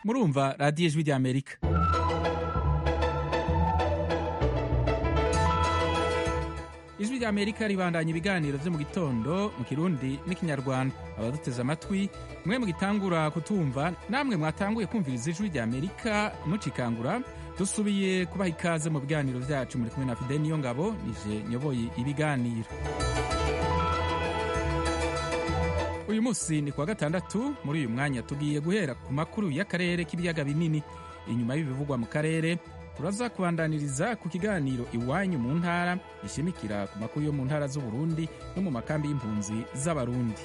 murumva radiyo ijwi ry'amerika ijwi ry'amerika ribandanya ibiganiro byo mu gitondo mu kirundi n'ikinyarwanda abaduteze amatwi mwe mugitangura kutumva namwe mwatanguye kumviriza ijwi ry'amerika mucikangura dusubiye kubaha ikaze mu biganiro byacu muri kumwe na fide niyo ngabo nije nyoboye ibiganiro uyu munsi ni kuwa gatandatu muri uyu mwanya tugiye guhera ku makuru y'akarere k'ibiyaga binini inyuma y'ibivugwa mu karere turaza kubandaniriza ku kiganiro iwanyu mu ntara gishimikira ku makuru yo mu ntara z'uburundi no mu makambi y'impunzi z'abarundi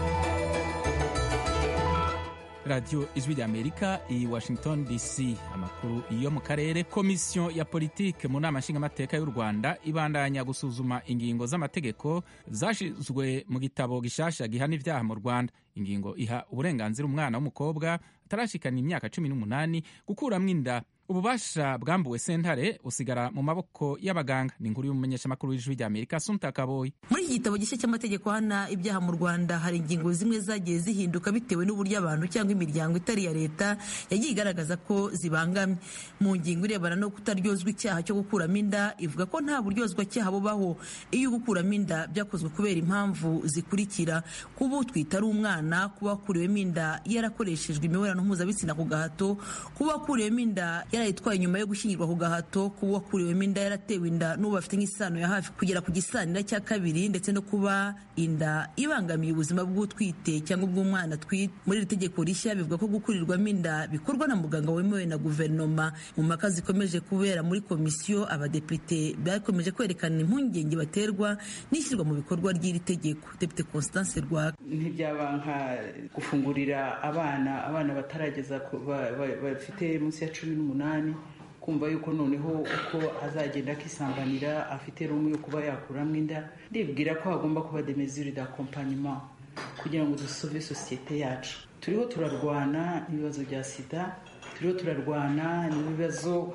radiyo ijwi ry'amerika i washington dc amakuru yo mu karere komisiyo ya politike mu nama nshingamateka y'u rwanda ibandanya gusuzuma ingingo z'amategeko zashizwe mu gitabo gishasha gihana ibyaha mu rwanda ingingo iha uburenganzira umwana w'umukobwa atarashikana imyaka cumi n'umunani gukuramwo inda ububasha bwambuwe sentare busigara mu maboko y'abaganga ni inkuru y'umumenyeshamakuru w'ijwi ry'amerika sunta kaboyi muri iki gitabo gishya cy'amategeko hana ibyaha mu rwanda hari ingingo zimwe zagiye zihinduka bitewe n'uburyo abantu cyangwa imiryango itari iya leta yagiye igaragaza ko zibangamye mu ngingo irebana no kutaryozwa icyaha cyo gukuramo inda ivuga ko nta buryozwa cyaha bubaho iyo gukuramo inda byakozwe kubera impamvu zikurikira kuba utwite ari umwana kuba wakuriwemo inda yarakoreshejwe imibonano mpuzabitsina ku gahato kuba wakuriwemo inda yarayitwaye nyuma yo gushyingirwa ku gahato kuba wakuriwemo inda yaratewe inda n'uwo bafite nk'isano ya hafi kugera ku gisanira cya kabiri ndetse no kuba inda ibangamiye ubuzima bw'utwite cyangwa bw'umwana atwite muri iri tegeko rishya bivuga ko gukurirwamo inda bikorwa na muganga wemewe na guverinoma mu mpaka zikomeje kubera muri komisiyo abadepite bakomeje kwerekana impungenge baterwa n'ishyirwa mu bikorwa ry'iri tegeko depite constance rwaka ntibyaba nka gufungurira abana abana batarageza bafite munsi ya cumi n'umunani kumva yuko noneho uko azagenda akisambanira afite rumwe yo kuba yakuramo inda ndibwira ko hagomba kuba de mesure d'accompagnement kugira ngo dusove sosiyete yacu turiho turarwana n'ibibazo bya sida turiho turarwana n'ibibazo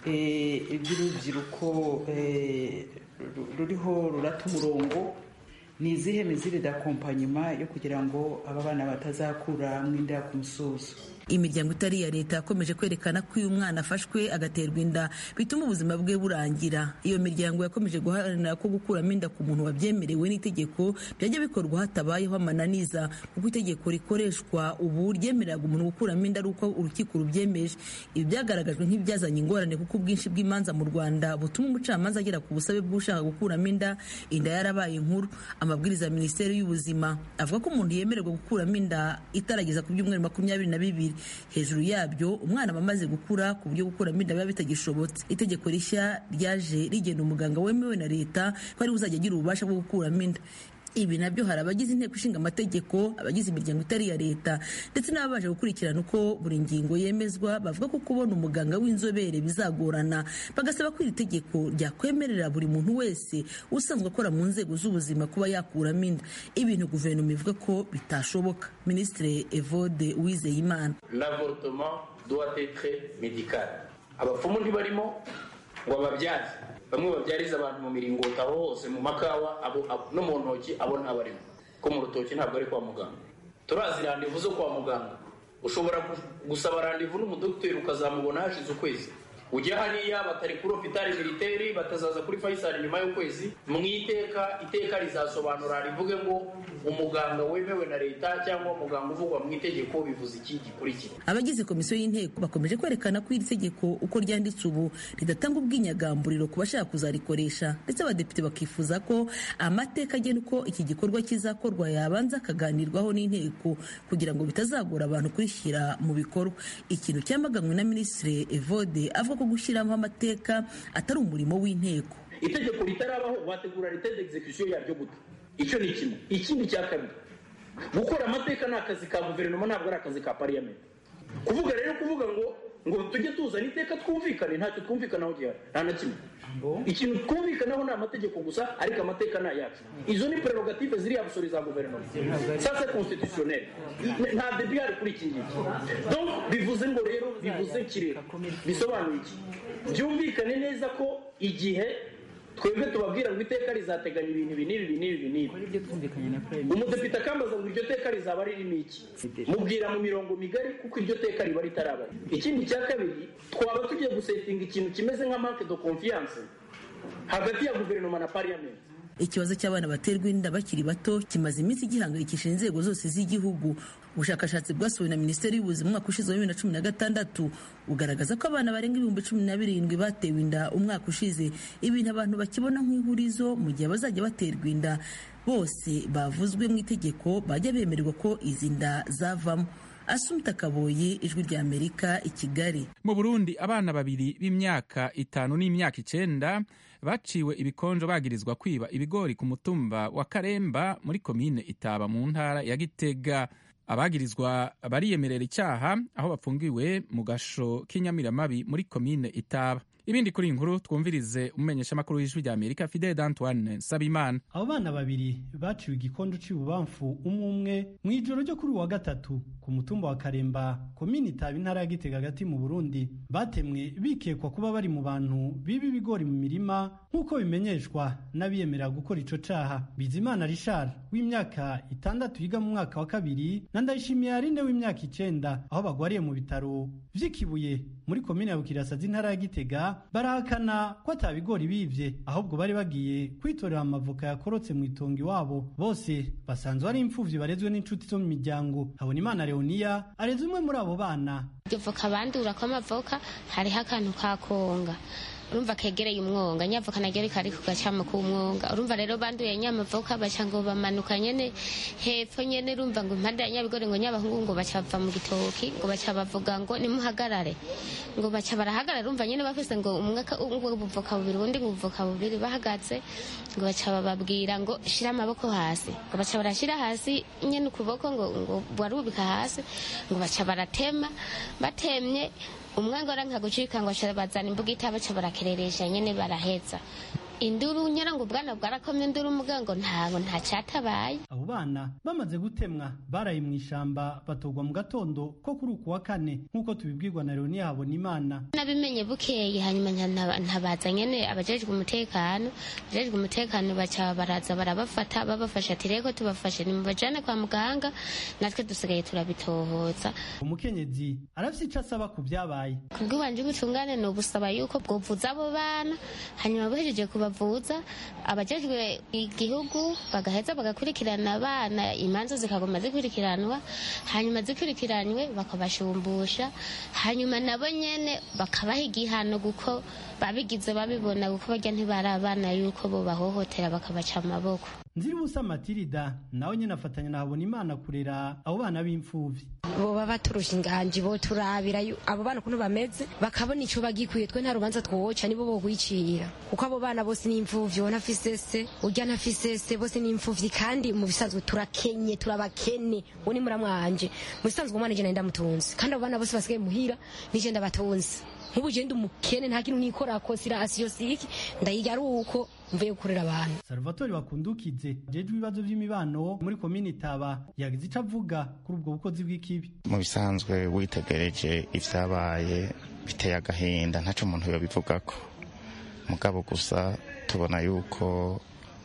by'urubyiruko ruriho rurata umurongo ni izihe mizire d'accompagnement yo kugira ngo aba bana batazakura inda ku musozo imiryango itari iya leta yakomeje kwerekana ko iyo umwana afashwe agaterwa inda bituma ubuzima bwe burangira iyo miryango yakomeje guharanira ko gukuramo inda ku muntu wabyemerewe n'itegeko byajya bikorwa hatabayeho amananiza kuko itegeko rikoreshwa ubu ryemereraga umuntu gukuramo inda ari uko urukiko rubyemeje ibi byagaragajwe nk'ibyazanye ingorane kuko ubwinshi bw'imanza mu rwanda butuma umucamanza agera ku busabe bw'ushaka gukuramo inda inda yarabaye inkuru amabwiriza ya minisiteri y'ubuzima avuga ko umuntu yemererwa gukuramo inda itarageza ku byumweru makumyabiri na bibiri hejuru yabyo umwana aba amaze gukura ku buryo gukuramo inda biba bitagishobotse itegeko rishya ryaje rigena umuganga wemewe na leta ko ari uzajya agira ububasha bwo gukuramo inda ibi nabyo hari abagize inteko ishinga amategeko abagize imiryango itari iya leta ndetse n'ababaje gukurikirana uko buri ngingo yemezwa bavuga ko kubona umuganga w'inzobere bizagorana bagasaba ko iri tegeko ryakwemerera buri muntu wese usanzwe akora mu nzego z'ubuzima kuba yakuramo inda ibintu guverinoma ivuga ko bitashoboka minisitiri evode uwizeyimana l'avortement doit être médical abapfumu ntibarimo ngo ababyaze bamwe babyariza abantu mu miringoti aho hose mu makawa no mu ntoki abo ntabarimo ko mu rutoki ntabwo ari kwa muganga turazi randevu zo kwa muganga ushobora gusaba randevu n'umudogiteri ukazamubona hashize ukwezi ujya hariya batari kuri hopitali militeri batazaza kuri fayisali nyuma y'ukwezi mu iteka iteka rizasobanura rivuge ngo umuganga wemewe na leta cyangwa umuganga uvugwa mu itegeko bivuze iki gikurikira abagize komisiyo y'inteko bakomeje kwerekana ko iri tegeko uko ryanditse ubu ridatanga ubwinyagamburiro ku bashaka kuzarikoresha ndetse abadepite bakifuza ko amateka agena uko iki gikorwa kizakorwa yabanza akaganirwaho n'inteko kugira ngo bitazagora abantu kurishyira mu bikorwa ikintu cyamaganywe na minisitiri evode avuga ko gushyiramo amateka atari umurimo w'inteko itegeko ritarabaho wategura leta d'execution yaryo gute icyo ni kimwe ikindi cya kabiri gukora amateka ni akazi ka guverinoma ntabwo ari akazi ka pariyamenti kuvuga rero kuvuga ngo ngo tujye tuzana iteka twumvikane ntacyo twumvikanaho gihari nta na kimwe ikintu twumvikanaho ni amategeko gusa ariko amateka ni ayacu izo ni prerogative ziri abusori za guverinoma sasa constitutionnel nta debi hari kuri iki ngiki donc bivuze ngo rero bivuze kirere bisobanuye iki byumvikane neza ko igihe twebwe tubabwira ngo iteka rizateganya ibintu ibi n'ibi ibi n'ibi n'ibi ibyo twumvikanye na prime umudepite akambaza ngo iryo teka rizaba ririmo iki mubwira mu mirongo migari kuko iryo teka riba ritaraba ikindi cya kabiri twaba tugiye gusetinga ikintu kimeze nka manque de confiance hagati ya guverinoma na parliament ikibazo cy'abana baterwa inda bakiri bato kimaze iminsi gihangayikishije inzego zose z'igihugu ubushakashatsi bwasohowe na minisiteri y'ubuzima umwaka ushize wa bibiri na cumi na gatandatu bugaragaza ko abana barenga ibihumbi cumi na birindwi batewe inda umwaka ushize ibintu abantu bakibona nk'ihurizo mu gihe bazajya baterwa inda bose bavuzwe mu itegeko bajya bemererwa ko izi nda zavamo asumta kaboyi ijwi rya amerika i kigali mu burundi abana babiri b'imyaka itanu n'imyaka icenda baciwe ibikonjo bagirizwa kwiba ibigori ku mutumba wa karemba muri komine itaba mu ntara ya gitega abagirizwa bariyemerera icyaha aho bafungiwe mu gasho k'inyamiramabi muri komine itaba ibindi kuri iyi nkuru twumvirize umumenyeshamakuru w'ijwi rya amerika fidele d'antoine nsabimana abo bana babiri baciwe igikondo c'ibubamfu umwe umwe mu ijoro ryo kuri uyu wa gatatu ku mutumba wa karemba komini itaba intara ya gitega hagati mu burundi batemwe bikekwa kuba bari mu bantu biba ibigori mu mirima nk'uko bimenyeshwa n'abiyemerera gukora ico caha bizimana richard w'imyaka itandatu yiga mu mwaka wa kabiri na ndayishimiye arine w'imyaka icenda aho bagwariye mu bitaro vy'ikibuye muri komine ya bukirasa z'intara ya gitega barahakana ko ata bigori bivye ahubwo bari bagiye kwitorera amavoka yakorotse mu itongo iwabo bose basanzwe ari imfuvyi barezwe n'inshuti zo mu miryango habonimana leoniya areze umwe muri abo bana iryo voka bandura ko amavoka hariho akantu ka konga urumva kegereye umwonga nyavoka naryo rikari ku gacamo k'umwonga urumva rero banduye nyamavoka baca ngo bamanuka nyene hepfo nyene urumva ngo impande ya nyabigori ngo nyabahungu ngo baca bava mu gitoki ngo baca bavuga ngo nimuhagarare ngo baca barahagarara urumva nyene bafise ngo umwe ubuvoka bubiri ubundi ngo ubuvoka bubiri bahagaze ngo baca bababwira ngo shira amaboko hasi ngo baca barashira hasi nyene ukuboko ngo ngo barubika hasi ngo baca baratema batemye umwe ngo aranka gucika ngo bazana imbuga itabaca barakereresha nyene baraheza induru nyara ngo ubwana bwarakomye induru muga ngo ntago nta cyatabaye abo bana bamaze gutemwa baraye mu ishamba batogwa mu gatondo ko kuri uku wa kane nk'uko tubibwirwa na leonia habonimana nabimenye bukeye hanyuma ntabaza nyene abajejwe umutekano abajejwe umutekano baca baraza barabafata babafasha ati reko tubafashe nimubajane kwa muganga natwe dusigaye turabitohoza umukenyezi arafise ico asaba ku vyabaye kubw'iwanje ubutungane ni ubusaba yuko bwovuza abo bana hanyuma buhejeje kubavuza abajejwe igihugu bagaheza bagakurikirana abana imanza zikagoma zikurikiranwa hanyuma zikurikiranywe bakabashumbusha hanyuma nabo nyene bakabaha igihano kuko babigize babibona kuko barya ntibari abana yuko bo bahohotera bakabaca amaboko nziribusa matirida nawe nyene afatanya na habonimana kurera abo bana b'imfuvyi boba baturusha inganji boturabira abo bana ukuntu bameze bakabona ico bagikwiye twe nta rubanza twoca nibo bokwicira kuko abo bana bose ni imfuvyi ubona afise se urya ntafise se bose ni imfuvyi kandi mu bisanzwe turakenye turabakene uwo ni muramwanje mu bisanzwe umwana ije ndamutunze kandi abo bana bose basigaye muhira nije ndabatunze nk'ubu je ndi umukene nta kintu nikorako sirasiyo siki ndayiga ari uko mvuye gukorera abantu salvatore bakundukize jejwe ibibazo vy'imibano muri komini itaba yagize ico avuga kuri ubwo bukozi bw'ikibi mu bisanzwe witegereje ivyabaye biteye agahinda ntaco umuntu yobivugako mugabo gusa tubona yuko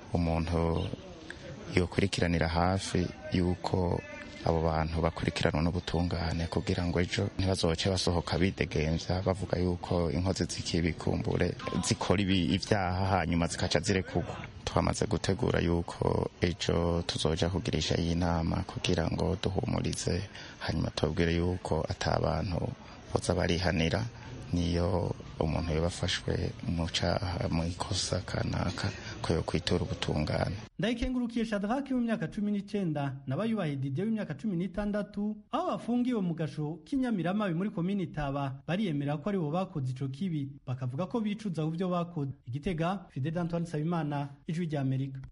umuntu yokurikiranira hafi yuko abo bantu bakurikiranwa n'ubutungane kugira ngo ejo ntibazoce basohoka bidegemvya bavuga yuko inkozi z'ikibikumbure zikora ibyaha hanyuma zikaca zirekurwa twamaze gutegura yuko ejo tuzoja kugirisha iyi nama kugira ngo duhumurize hanyuma tubabwire yuko ata bantu boza barihanira niyo umuntu yabafashwe mu caha mu ikosa kanaka ko yo kwitura ubutungane ndayikengurukiye shadraki w'imyaka cumi n'icenda n'abayubahe didier w'imyaka cumi n'itandatu aho bafungiwe mu gasho k'inyamiramabi muri komini itaba bariyemera ko aribo bakoze ico kibi bakavuga ko bicuza ku vyo bakoze igitega fidel antoine nsabimana ijwi rya amerika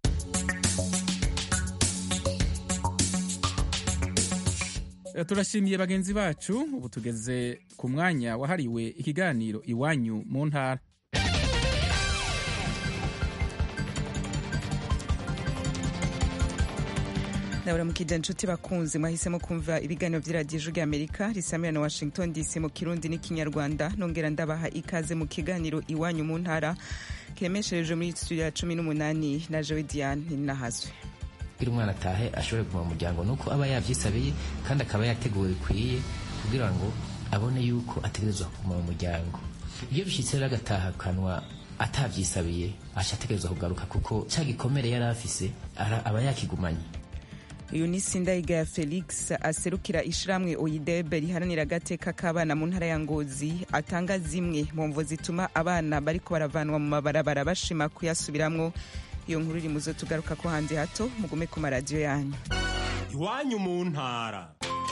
turashimiye bagenzi bacu ubu tugeze ku mwanya wahariwe ikiganiro iwanyu mu ntara naburamukije inshuti bakunzi mwahisemo kumva ibiganiro by'iradiyo ijwi ry'amerika risamira na washington dc mu kirundi n'ikinyarwanda nongera ndabaha ikaze mu kiganiro iwanyu mu ntara kiremeshereje muri studio ya cumi n'umunani na jowe diane ninahazwe kugira umwana atahe ashobore kuguma mu muryango nuko aba yavyisabiye kandi akaba yateguwe bikwiye kugira ngo abone yuko ategerezwa kuguma mu muryango iyo bishitse rero agatahakanwa atavyisabiye aca ategerezwa kugaruka kuko ca gikomere yari afise aba yakigumanye uyu ni sindayigaya felix aserukira ishiramwe oyidebe riharanira agateka k'abana mu ntara ya ngozi atanga zimwe mu mvo zituma abana bariko baravanwa mu mabarabara bashima kuyasubiramwo iyo nkuru iri muzo tugaruka ko hanze hato mugume ku maradiyo yanyu iwanyu mu ntara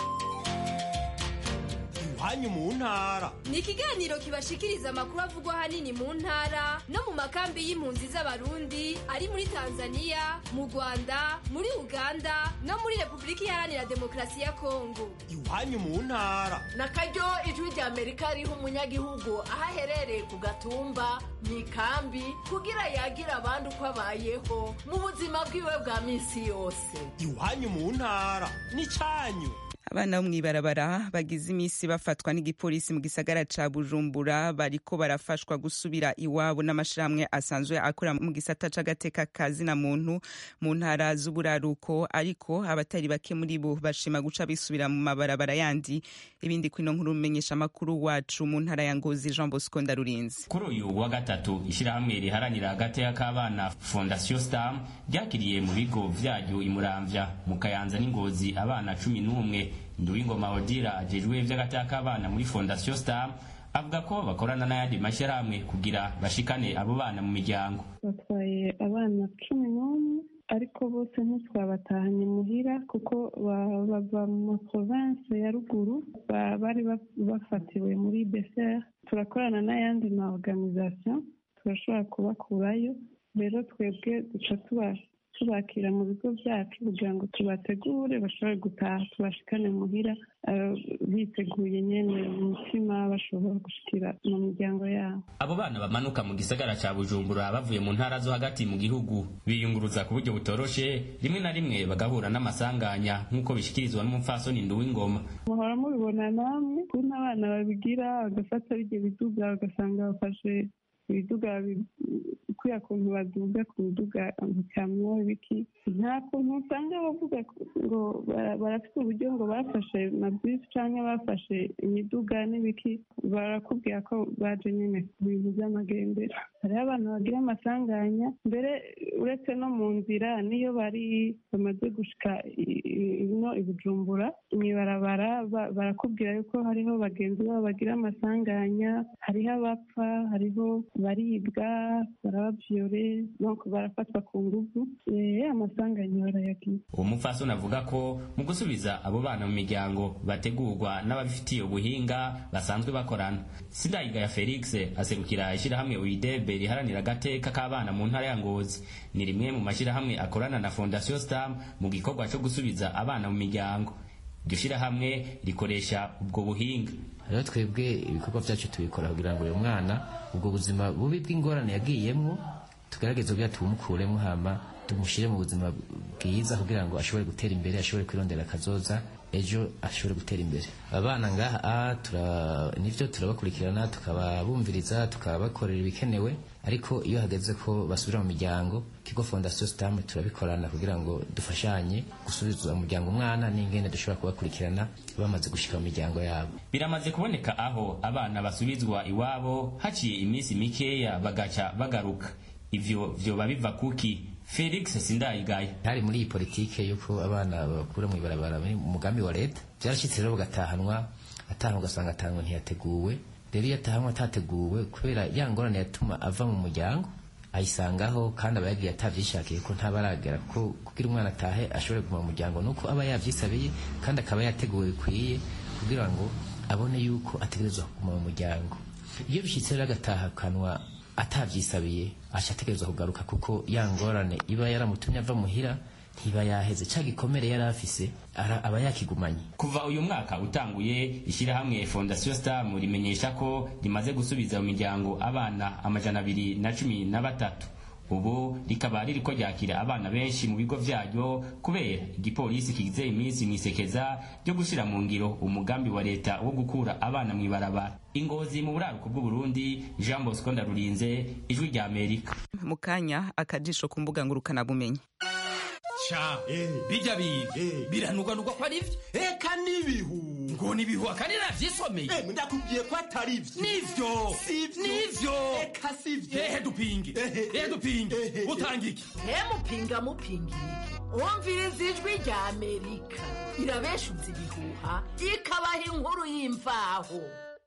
iwanyu mu ntara ni ikiganiro kibashikiriza amakuru avugwa ahanini mu ntara no mu makambi y'impunzi z'abarundi ari muri tanzania mu rwanda muri uganda no muri repubulika iharanira demokarasi ya kongo iwanyu mu ntara na karyo ijwi rya amerika riha umunyagihugu aho aherereye ku gatumba mu ikambi kugira yagira abandi uko abayeho mu buzima bwiwe bwa minsi yose iwanyu mu ntara ni cyanyu abana bo mw'ibarabara bagize iminsi bafatwa n'igipolisi mu gisagara ca bujumbura bariko barafashwa gusubira iwabo n'amashirahamwe asanzwe akora mu gisata c'agateka ka zina muntu mu ntara z'uburaruko ariko abatari bake muri bo bashima guca bisubira mu mabarabara yandi ibindi kwino nkuru umenyesha amakuru wacu mu ntara ya ngozi jean bosco ndarurinzi kuri uyu wa gatatu ishirahamwe riharanira agateka k'abana fondation stam ryakiriye mu bigo vyaryo imuramvya mu kayanza n'ingozi abana cumi n'umwe nduwingoma odira ajejwe vy'agateka k'abana muri fondation star avuga ko bakorana n'ayandi mashyirahamwe kugira bashikane abo bana mu miryango batwaye abana cumi n'umwe ariko bose ntitwabatahanye muhira kuko bava mu province ya ruguru bari bafatiwe muri beser turakorana n'ayandi ma organisation turashobora kubakurayo rero twebwe duca tubasha tubakira mu bigo byacu kugira ngo tubategure bashobore gutaha tubashikane muhira biteguye nyene umutima bashobora gushikira mu miryango yabo abo bana bamanuka mu gisagara ca bujumbura bavuye mu ntara zo hagati mu gihugu biyunguruza ku buryo butoroshe rimwe na rimwe bagahura n'amasanganya nk'uko bishikirizwa n'umupfasoni nduwingoma muhora mubibona namwe kuntu abana babigira bagafata bijya biduga bagasanga bafashe ibiduga kuriya kuntu baduga ku biduga bikamyo ibiki nta kuntu usanga bavuga ngo barafite uburyo ngo bafashe mabisi cyangwa bafashe imiduga n'ibiki barakubwira ko baje nyine ku bintu by'amagendera hariho abantu bagira amasanganya mbere uretse no mu nzira niyo bari bamaze gushika ino ibujumbura mwibarabara barakubwira yuko hariho bagenzi babo bagira amasanganya hariho abapfa hariho baribwa barabavyore donc barafatwa ku nguvu amasanganya barayagira uwo mupfasoni avuga ko mu gusubiza abo bana mu miryango bategurwa n'ababifitiye ubuhinga basanzwe bakorana sindayigaya felix aserukira ishyirahamwe uidebe riharanira agateka k'abana mu ntara ya ngozi ni rimwe mu mashyirahamwe akorana na fondation stam mu gikorwa cyo gusubiza abana mu miryango iryo shyirahamwe rikoresha ubwo buhinga rero twebwe ibikorwa byacu tubikora kugira ngo uyu mwana ubwo buzima bubi bw'ingorane yagiyemwo tugerageze kugira tumukuremo hama tumushyire mu buzima bwiza kugira ngo ashobore gutera imbere ashobore kwirondera akazoza ejo ashobore gutera imbere abana ngaha nivyo turabakurikirana tukababumviriza tukabakorera ibikenewe ariko iyo hageze ko basubira mu miryango kigo fondation stam turabikorana kugira ngo dufashanye gusubiza umuryango umwana n'ingene dushobora kubakurikirana bamaze gushika mu miryango yabo biramaze kuboneka aho abana basubizwa iwabo haciye iminsi mikeya bagaca bagaruka ivyo vyoba biva kuki felix sindayigaye hari muri iyi politike yuko abana bakura mu ibarabara mu mugambi wa leta byarashyitse rero bagatahanwa atahanwa ugasanga atahanwa ntiyateguwe rero iyo atahanwa atateguwe kubera ya ngorane yatuma ava mu muryango ayisangaho kandi aba yagiye atabyishakiye ko ntabaragera ko kugira umwana atahe ashobore kuguma mu muryango nuko aba yabyisabiye kandi akaba yateguwe bikwiye kugira ngo abone yuko ategerezwa kuguma mu muryango iyo bishyitse rero agatahakanwa atabyisabiye aca ategerezwa kugaruka kuko ya ngorane iba yaramutumye ava muhira ntiba yaheze cya gikomere yari afise aba yakigumanye kuva uyu mwaka utanguye ishyirahamwe fondation stam rimenyesha ko rimaze gusubiza mu miryango abana amajana abiri na cumi na batatu ubu rikaba ririko ryakira abana benshi mu bigo vyaryo kubera igipolisi kigize iminsi mwisekeza ryo gushira mu ngiro umugambi wa leta wo gukura abana mw'ibarabara ingozi mu buraruko bw'uburundi jean bosco ndarurinze ijwi rya amerika mu kanya akajisho ku mbuga ngurukanabumenyi ca bijya biga biranugwanugwa ko ari vyo eka n'ibihu ngo nibihu akandi navyisomeye ndakubwiye ko atari vyo nivyo nivyo eka sivyo ehe dupinge ehe dupinge utanga iki mupinga mupingira iki wumviriza ijwi rya amerika irabeshuza ibihuha ikabaha inkuru y'imvaho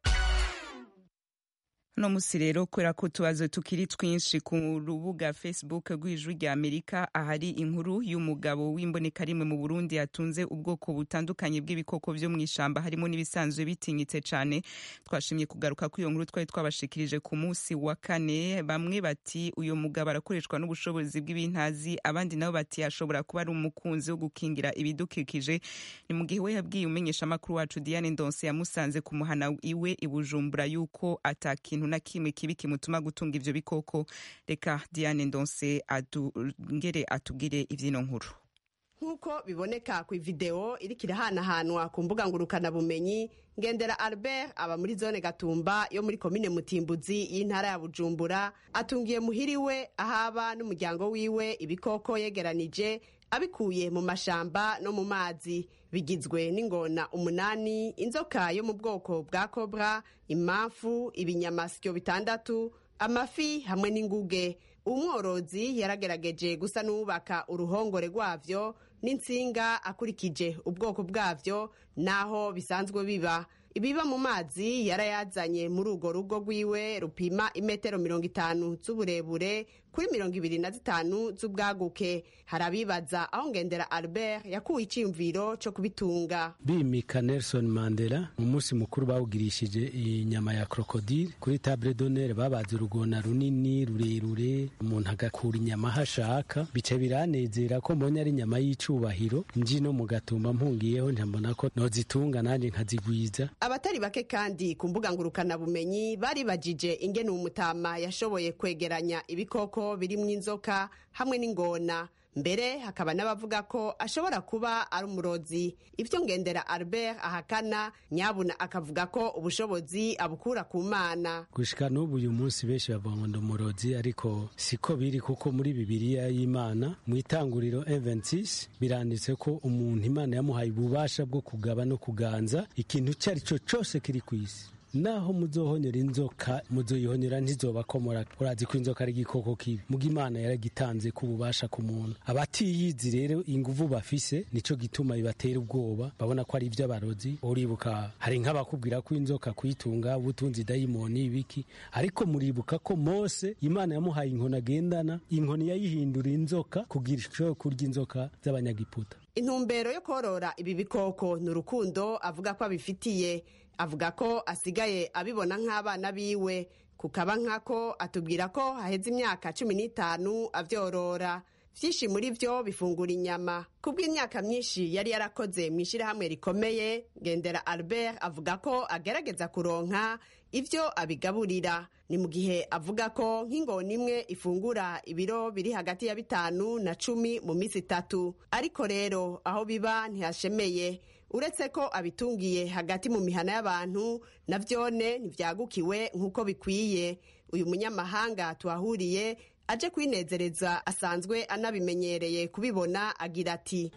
uno musi rero kubera ko utubazo tukiri twinshi ku rubuga facebook rw'ijwi rya amerika ahari inkuru y'umugabo w'imboneka rimwe mu burundi yatunze ubwoko butandukanye bw'ibikoko vyo mw'ishamba harimo n'ibisanzwe bitinyitse cane twashimye kugaruka ko iyo nkuru twari twabashikirije ku musi wa kane bamwe bati uyu mugabo arakoreshwa n'ubushobozi bw'ibintazi abandi nabo bati ashobora kuba ari umukunzi wo gukingira ibidukikije ni mu gihe we yabwiye umenyeshamakuru wacu diane ndonse yamusanze ku muhana iwe i bujumbura yuko atakintu na kimwe kibi kimutuma gutunga ivyo bikoko reka diane ndonse adungere atubwire ivyino nkuru nk'uko biboneka ku ivideo iriko irahanahanwa ku mbuga ngurukanabumenyi ngendera albert aba muri zone gatumba yo muri komine mutimbuzi y'intara ya bujumbura atungiye muhiri we ahaba n'umuryango wiwe ibikoko yegeranije abikuye mu mashamba no mu mazi bigizwe n'ingona umunani inzoka yo mu bwoko bwa kobra imamfu ibinyamasyo bitandatu amafi hamwe n'inguge umworozi yaragerageje gusa n'uwubaka uruhongore rwavyo n'insinga akurikije ubwoko bwavyo n'aho bisanzwe biba ibiba mu mazi yarayazanye muri urwo rugo rwiwe rupima imetero mirongo itanu z'uburebure kuri mirongo ibiri na zitanu z'ubwaguke hari abibaza aho ngendera albert yakuwe icyiyumviro cyo kubitunga bimika nelson mandela mu munsi mukuru bawugirishije inyama ya krokodile kuri table d'honneur babaze urugona runini rurerure umuntu agakura inyama aho ashaka bica biranezera ko mbonye ari inyama y'icubahiro nji no mu gatumba mpungiyeho ntambona ko nozitunga nanjye nkazigwiza abatari bake kandi ku mbuga ngurukanabumenyi baribajije ingene umutama yashoboye kwegeranya ibikoko birimwo inzoka hamwe n'ingona mbere hakaba n'abavuga ko ashobora kuba ari umurozi ibyo ngendera albert ahakana nyabuna akavuga ko ubushobozi abukura ku mana gushika n'ubu uyu munsi benshi bavuga ngo ndi umurozi ariko siko biri kuko muri bibiliya y'imana mu itanguriro 26 biranditse ko umuntu imana yamuhaye ububasha bwo kugaba no kuganza ikintu icyo ari cyo cyose kiri ku isi naho muzohonyera inzoka muzoyihonyera ntizobakomora urazi ko inzoka ari igikoko kibi muga imana yaragitanze ko ububasha ku muntu abatiyizi rero inguvu bafise nico gituma bibatera ubwoba babona ko ari ivy'abarozi uribuka hari nk'abakubwira ko inzoka kuyitunga ubutunzi dayimoni ibiki ariko muribuka ko mose imana yamuhaye inkoni agendana inkoni yayihindura inzoka kugira ishobore kurya inzoka z'abanyagiputa intumbero yo korora ibi bikoko ni urukundo avuga ko abifitiye avuga ko asigaye abibona nk'abana biwe kukaba nkako atubwira ko haheze imyaka cumi n'itanu avyorora vyinshi muri vyo bifungura inyama kubw'imyaka myinshi yari yarakoze mu ishyirahamwe rikomeye ngendera albert avuga ko agerageza kuronka ivyo abigaburira ni mu gihe avuga ko nk'ingona imwe ifungura ibiro biri hagati ya bitanu na cumi mu minsi itatu ariko rero aho biba ntihashemeye uretse ko abitungiye hagati mu mihana y'abantu na vyone ntivyagukiwe nk'uko bikwiye uyu munyamahanga tuhahuriye aje kwinezereza asanzwe anabimenyereye kubibona agira ati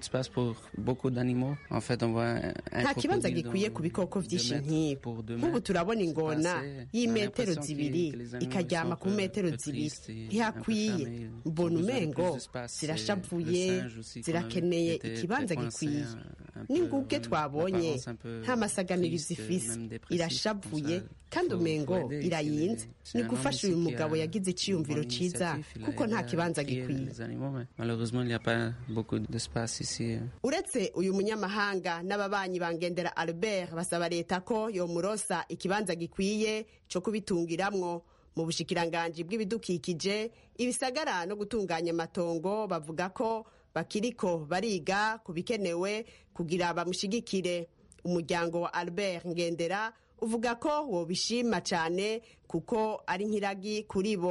nta kibanza gikwiye ku bikoko vyinshi nk'ibi nk'ubu turabona ingona y'imetero zibiri ikaryama ku metero zibiri ntihakwiye mbona umengo zirashavuye zirakeneye ikibanza gikwiye n'inguge twabonye nta masaganirizo ifise irashavuye kandi umengo irayinze ni gufasha uyu mugabo yagize iciyumviro ciza kuko nta kibanza gikwiye uretse uyu munyamahanga n'ababanyi bangendera albert basaba leta ko yomurosa ikibanza gikwiye co kubitungiramwo mu bushikiranganji bw'ibidukikije ibisagara no gutunganya amatongo bavuga ko bakiriko bariga ku bikenewe kugira bamushigikire umuryango wa albert ngendera uvuga ko wobishima cyane kuko ari nk'iragi kuri bo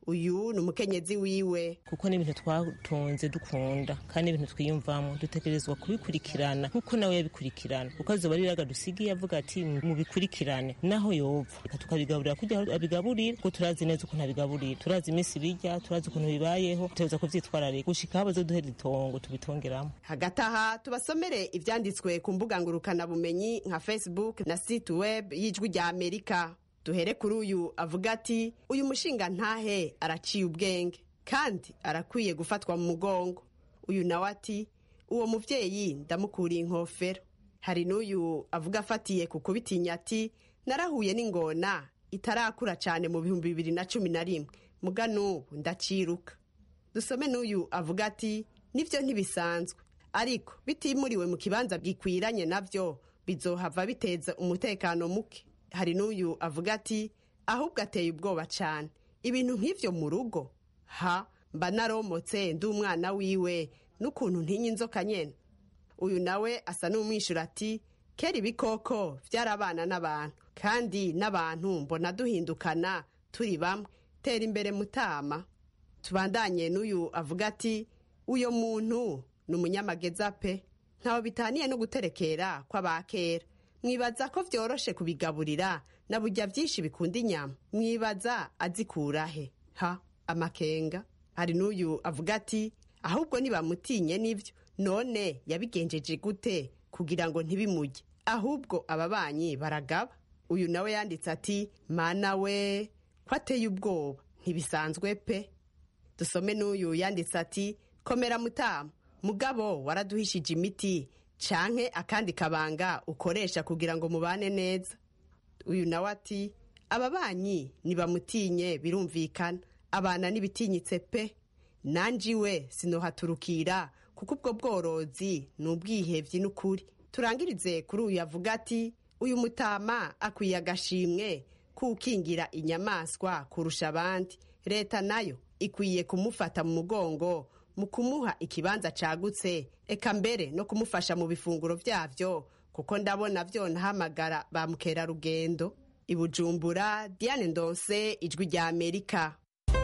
uyu ni umukenyezi wiwe kuko n'ibintu twatunze dukunda kandi n'ibintu twiyumvamo dutegerezwa kubikurikirana nk'uko nawe yabikurikirana kuko azoba ari iraga dusigiye avuga ati mubikurikirane naho yova reka tukabigaburira kugira ngo abigaburire kuko turazi neza ukuntu abigaburira turazi iminsi bijya turazi ukuntu bibayeho tutegereza kuvyitwararika gushika aho bazoduhera itongo tubitongeramo hagati aha tubasomere ivyanditswe ku mbuga ngurukanabumenyi nka facebook na site web y'ijwi rya amerika duhere kuri uyu avuga ati uyu mushinga ntahe araciye ubwenge kandi arakwiye gufatwa mu mugongo uyu nawe ati uwo muvyeyi ndamukuriye inkofero hari n'uyu avuga afatiye ku kubitinya ati narahuye n'ingona itarakura cyane mu bihumbi bibiri na cumi na rimwe muga n'ubu ndaciruka dusome n'uyu avuga ati nibyo ntibisanzwe ariko bitimuriwe mu kibanza gikwiranye nabyo bizohava biteza umutekano muke hari n'uyu avuga ati ahubwo ateye ubwoba cyane ibintu nk'ibyo mu rugo ha mba naromotse ndi umwana wiwe n'ukuntu ntinya inzoka nyene uyu nawe asa n'umwishyura ati kera ibikoko byarabana n'abantu kandi n'abantu mbona duhindukana turi bamwe tera imbere mutama tubandanye n'uyu avuga ati uyo muntu ni umunyamageza pe ntawe bitaniye no guterekera kw'abakera mwibaza ko vyoroshe kubigaburira na burya vyinshi bikunda inyama mwibaza azikurahe ha amakenga hari n'uyu avuga ati ahubwo nibamutinye n'ivyo none yabigenjeje gute kugira ngo ntibimujye ahubwo ababanyi baragaba uyu nawe yanditse ati mana we ko ateye ubwoba ntibisanzwe pe dusome n'uyu yanditse ati komera mutamu mugabo waraduhishije imiti canke akandi kabanga ukoresha kugira ngo mubane neza uyu nawe ati ababanyi nibamutinye birumvikana abana n'ibitinyitse pe nanjye iwe sinohaturukira kuko ubwo bworozi ni ubwihebyi n'ukuri turangirize kuri uyu avuga ati uyu mutama akwiye agashimwe kukingira inyamaswa kurusha abandi leta nayo ikwiye kumufata mu mugongo mu kumuha ikibanza cagutse eka mbere no kumufasha mu bifunguro vyavyo kuko ndabona vyonahamagara ba mukerarugendo i bujumbura diane ndonse ijwi rya amerika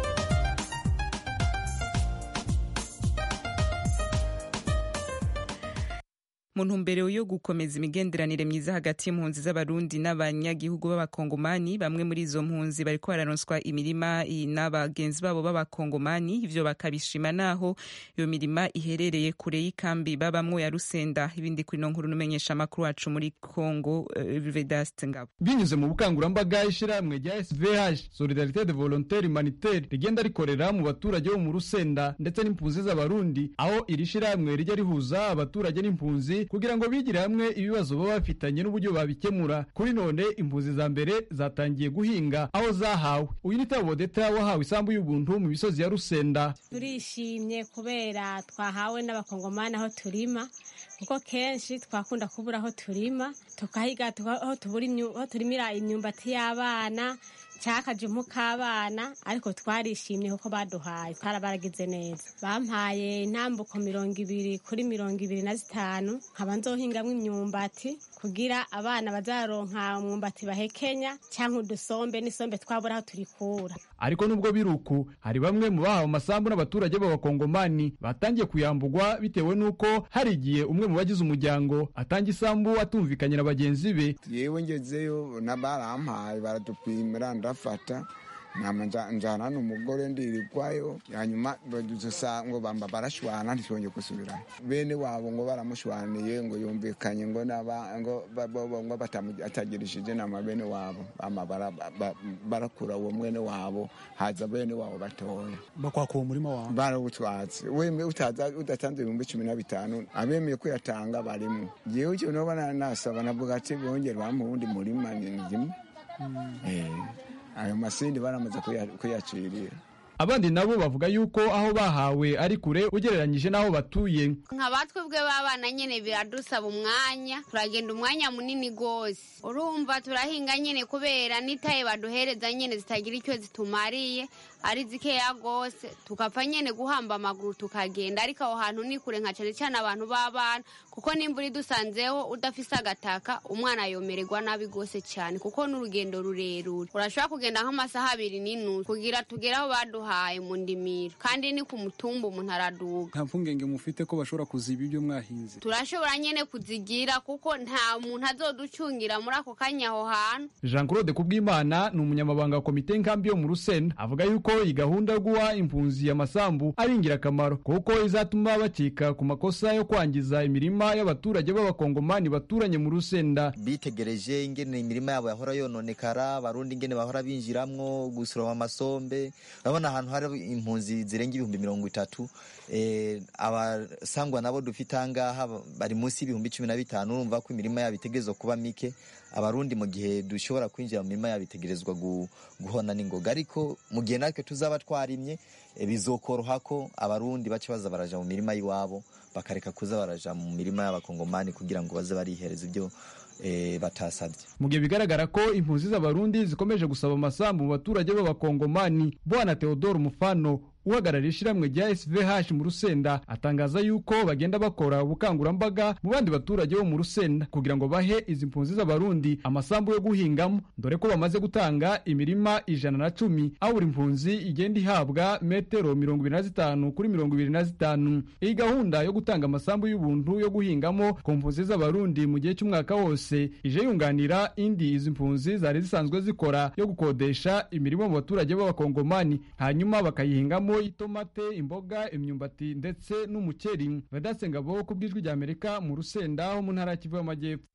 mu ntumbero yo gukomeza imigenderanire myiza hagati y'impunzi z'abarundi n'abanyagihugu b'abakongomani bamwe muri izo mpunzi bariko bararonswa imirima n'abagenzi babo b'abakongomani ivyo bakabishima naho iyo mirima iherereye kure y'ikambi babamwo ya rusenda ibindi kuri no nkuru n'umenyesha amakuru wacu muri congo uh, vedaste ngabo binyuze mu bukangurambaga ishirahamwe rya svh solidarite de volontaire humanitaire rigenda rikorera mu baturage bo mu rusenda ndetse n'impunzi z'abarundi aho iri shirahamwe rijya rihuza abaturage n'impunzi kugira ngo bigire hamwe ibibazo baba bafitanye n'uburyo babikemura kuri none impunzi za mbere zatangiye guhinga aho zahawe uyu ni tabodeta wahawe isambu y'ubuntu mu misozi ya rusenda turishimye kubera twahawe n'abakongomani aho turima kuko kenshi twakunda kubura aho turima tukahiga aho turimira imyumbati y'abana cyakajumu k'abana ariko twarishimye kuko baduhaye twarabagize neza bampaye intambuko mirongo ibiri kuri mirongo ibiri na zitanu nkaba nzohingamo imyumbati kugira abana bazaronka umwumbati bahekenya cyangwa udusombe n'isombe twabura aho turikura ariko nubwo biri uku hari bamwe mu bahawe amasambu n'abaturage b'abakongomani batangiye kuyambugwa bitewe n'uko hari igihe umwe mu bagize umuryango atanga isambu atumvikanye na bagenzi be yewe ngezeyo barampaye baradupimira ndafata nama njana n'umugore ndirirwayo hanyuma badusa ngo bamba barashwana ntitwongeye gusubira bene wabo ngo baramushwaniye ngo yumvikanye ngo naba ngo ngo batagirishije nama bene wabo bama barakura uwo mwene wabo haza bene wabo batoya bakwaka uwo murima wawe barawutwatse wemwe utaza udatanze ibihumbi cumi na bitanu abemeye kuyatanga barimo jewe icyo noba nasaba navuga ati bongere bampa uwundi murima ni rimwe ayo masindi baramaze kuyacirira abandi nabo bavuga yuko aho bahawe ari kure ugereranyije n'aho batuye nka batwebwe b'abana nyine biradusaba umwanya turagenda umwanya munini rwose urumva turahinga nyine kubera n'itaye baduhereza nyine zitagira icyo zitumariye ari zikeya rwose tugapfa nyine guhamba amaguru tukagenda ariko aho hantu ni kure nka cyane cyane abantu b'abana kuko nimba dusanzeho udafise agataka umwana yomererwa nabi rwose cyane kuko n'urugendo rurerure urashobora kugenda nk'amasaha abiri n'inusu kugira tugere aho baduha baduhaye mu ndimiro kandi ni ku mutumba umuntu araduga nta mpungenge mufite ko bashobora kuziba ibyo mwahinze turashobora nyene kuzigira kuko nta muntu azoducungira muri ako kanya aho hantu jean claude kubwimana ni umunyamabanga wa komite nkambi yo mu rusenda avuga yuko iyi gahunda yo guha impunzi amasambu ari ingirakamaro kuko izatuma bakika ku makosa yo kwangiza imirima y'abaturage b'abakongomani baturanye mu rusenda bitegereje ingene imirima yabo yahora yononekara abarundi ingene bahora binjiramwo gusoroma amasombe urabona ahantu hari impunzi zirenga ibihumbi mirongo itatu eh, abasangwa nabo dufite ahangaha bari munsi y'ibihumbi cumi na bitanu urumva ko imirima yabo itegerezwa kuba mike abarundi mu gihe dushobora kwinjira mu mirima yabo itegerezwa gu- guhona n'ingoga ariko mu gihe natwe tuzaba twarimye eh, bizokoroha ko abarundi bace baza baraja mu mirima y'iwabo bakareka kuza baraja mu mirima y'abakongomani kugira ngo baze barihereza ibyo eh, batasabye mu gihe bigaragara ko impunzi z'abarundi zikomeje gusaba amasambu mu baturage b'abakongomani bwana theodore mufano uhagarariye ishyirahamwe rya svh mu rusenda atangaza yuko bagenda bakora ubukangurambaga mu bandi baturage bo mu rusenda kugira ngo bahe izi mpunzi z'abarundi amasambu yo guhingamo dore ko bamaze gutanga imirima ijana na cumi aho buri mpunzi igenda ihabwa metero mirongo ibiri na zitanu kuri mirongo ibiri na zitanu iyi gahunda yo gutanga amasambu y'ubuntu yo guhingamo ku mpunzi z'abarundi mu gihe cy'umwaka wose ije yunganira indi izi mpunzi zari zisanzwe zikora yo gukodesha imirimo mu baturage b'abakongomani hanyuma bakayihingamo itomate imboga imyumbati ndetse n'umukeri vedaste ngabo ku bw'ijwi rya amerika mu rusenda ho mu ntara ya kivu y'amajyepfo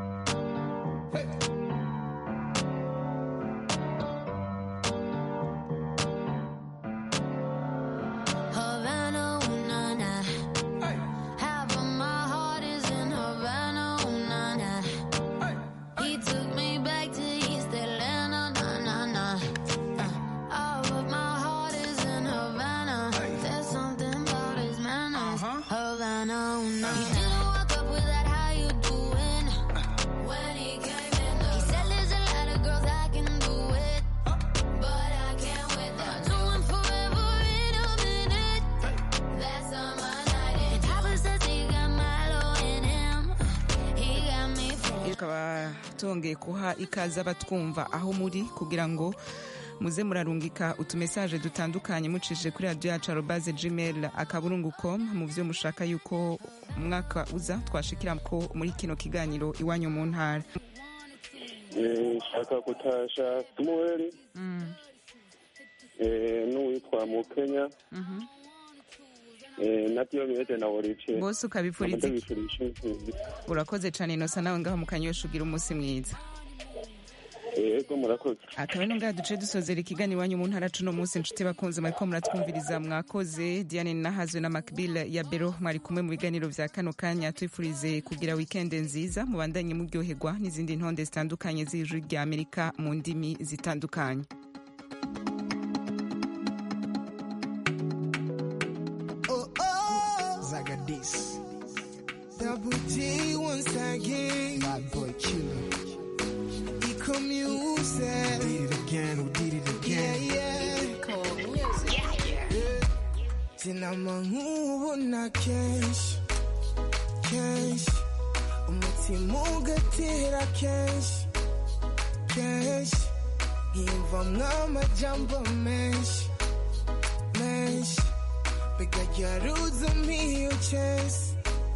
Havana, ooh, na, na. Half of my heart is in Havana, ooh, na, na. He took me back to East Atlanta, na, na, na. Uh, all of my heart is in Havana. There's something about his manners. Havana, ooh, na, He didn't walk up with that, how you doing? When he came in, he said, there's a lot of girls I can do it. But I can't with them. Doing forever in a minute. That's on my night. And Papa says he got Milo in him. He got me feeling. tukaba tongeye kuha ikaze abatwumva aho muri kugira ngo muze murarungika utumesaje dutandukanye mucishije kuri radiyo yacu arobaze gmail akaburungu com mu byo mushaka yuko umwaka uza twashikira ko muri kino kiganiro iwanyu mu ntara Eh, nshaka gutasha samuweli eh, n'uwitwa mukenya eh, na diyomede na olivier Bose ukabifuriza iki? ndabifurije intsinzi. urakoze cyane inosa nawe ngaho mu kanyosha ugira umunsi mwiza yego murakoze akaba ari ngaha duce dusozera ikiganiro iwanyu mu ntara cuno munsi inshuti bakunze mwariko muratwumviriza mwakoze diane nahazwe na macbill ya bero mwari kumwe mu biganiro vya kano kanya twifurize kugira wikende nziza mubandanye muryoherwa n'izindi ntonde zitandukanye z'ijwi rya amerika mu ndimi zitandukanye Oh, oh. Zagadis. Double G once again. Bad boy killer. Eco music. Did it again, we did it again. Yeah, yeah. Eco music. Yeah, yeah. Sinama nkubona kenshi kenshi umutima ugatera kenshi kenshi nkiyumvamwo amajambo menshi menshi bigajaruza miyo chesi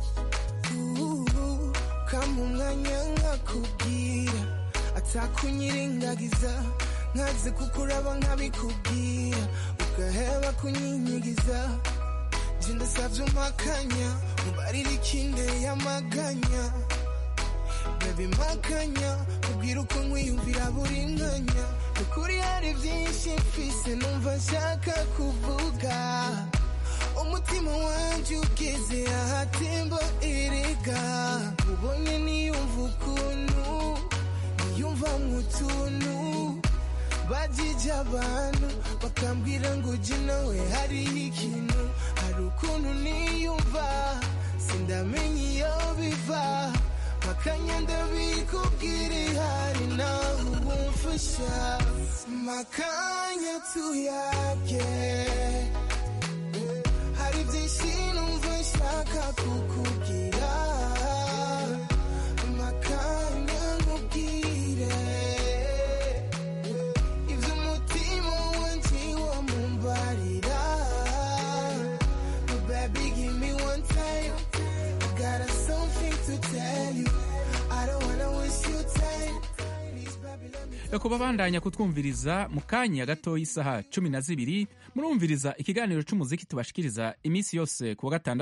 kama umwanya nkakubwira atakunyirengagiza nkaze kukuraba nkabikubwira ugaheba kunyinyigiza je ndasavye umpakanya mubarira ikinde y'amaganya baby makanya ubwira uko nkwiyumvira buri mwanya ukuri hari byinshi mfise numva nshaka kuvuga umutima wanje ugeze ahatemba erega ubonye niyumva ukuntu niyumva nk'utuntu bajije abantu bakambwira ngo uje nawe hariho ikintu hari ukuntu niyumva sindamenya iyo biva makanya ndabikubwira ihari nawe ubumfasha makanya tuyage hari byinshi numva nshaka kukubwira makanya nkubwire ibyo umutima wanjye wamumbarira me one time. I got something to tell you. I don't wanna waste your time. ku babandanya kutwumviriza mu kanya gatoya isaha cumi na zibiri murumviriza ikiganiro cy'umuziki tubashikiriza iminsi yose ku wa gatandatu